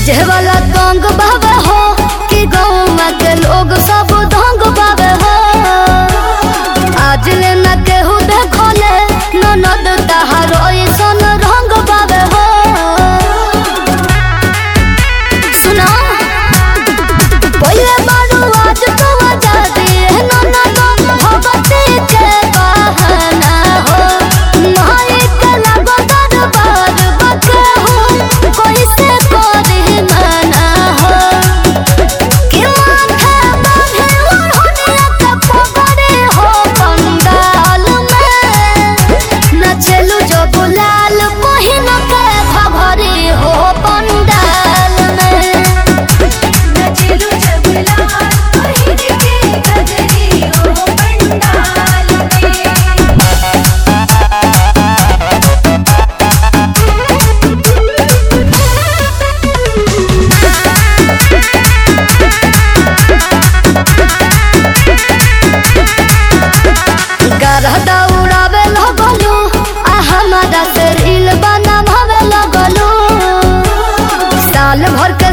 DJ वाला गंग बाबे हो कि गौवा के लोग सब धंग बाबे हो आज ले न केहू देखले ननद तहार ऐसन रंग बाबे हो सुना पहिले बारू आज तो आजादी है ननद भगती के बहाना हो माई के लगो दरबार बके हो कैसे करी मना हो कि माथे बांधे ओढ़निया के पकड़े हो पंडाल में नचलू जो गुलाल पहिन के भभरी हो पंडाल में नचलू जगलाल पहिर के गजरी हो पंडाल में गरदा उड़ावे लगलू आ हमारा से रील बनावे लगलू साल भर के